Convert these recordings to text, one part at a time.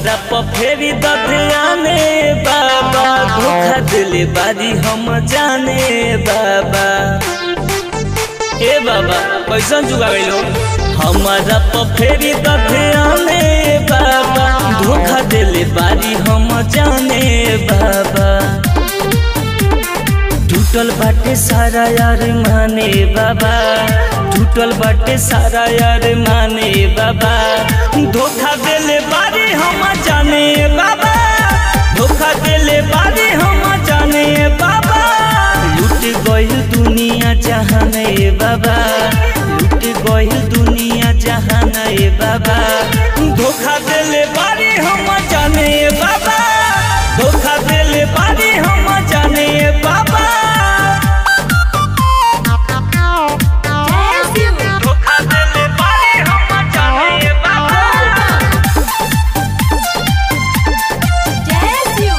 हमारा पफेरी दधियाने बाबा धोखा दिले बारी हम जाने बाबा ए बाबा कैसन जुगा गइलो हमारा पफेरी दधियाने बाबा धोखा दिले बारी हम जाने बाबा टूटल बाटे सारा यार माने बाबा टूटल बाटे सारा यार माने बाबा धोखा देले बारी हम जाने बाबा धोखा देले बारी हम जाने बाबा लूट गइल दुनिया जहान ए बाबा लूट गइल दुनिया जहान ए बाबा धोखा देले बारी हम जाने बाबा धोखा देले बारी हम जाने बाबा Bless you. धोखा देले बारी हम जाने बाबा Bless you.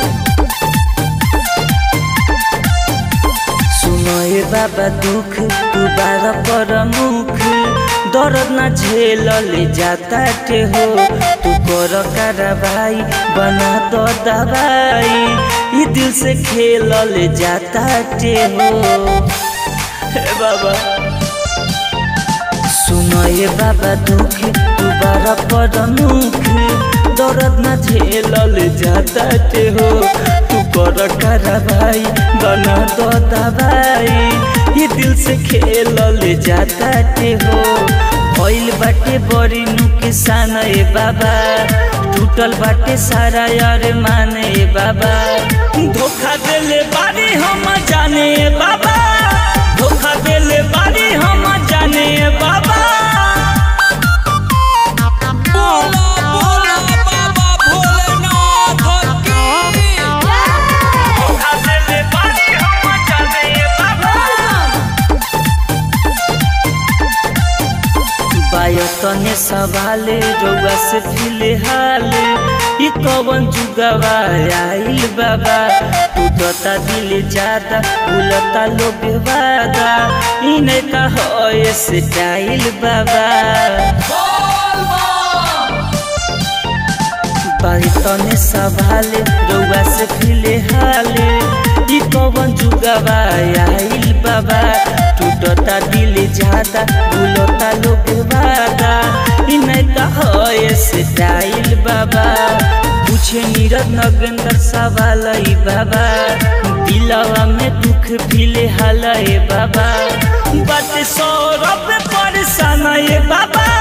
सुनो ए बाबा दुख दोबारा पर मुख दर्द ना झेल ले जाता टे हो तू कर कार्रवाई बना दो दवाई ये दिल से खेल ले जाता टे हो हे बाबा सुनो ये बाबा दुख दोबारा पर मुख दर्द ना झेलल जाता ते हो तू कर कार्रवाई बना दो दवाई ये दिल से खेलल जाता ते हो भइल बाटे बड़ी नुकसान ए बाबा टूटल बाटे सारा यार माने ए बाबा धोखा देले बारी हम जाने ए बाबा धोखा देले बारी हम जाने ए बाबा बोला बोला बाबा भोलेनाथ की धोखा देले बारी हम जाने ए बाबा बायतने सवाल रउआ से फिलहाल ई कवन जुगवा आइल बाबा टूटता दिल ज्यादा भूलता लोग वादा इने का होए स्टाइल बाबा बायतने सवाल रउआ से फिलहाल ई कवन जुगवा आइल बाबा टूटता दिल ज्यादा भूलता लोग वादा इनका होए स्टाइल बाबा पूछे नीरज नगेंद्र सवाल ई बाबा दिलवा में दुख फिलहाल ए बाबा बात सौरभ परेशान ए बाबा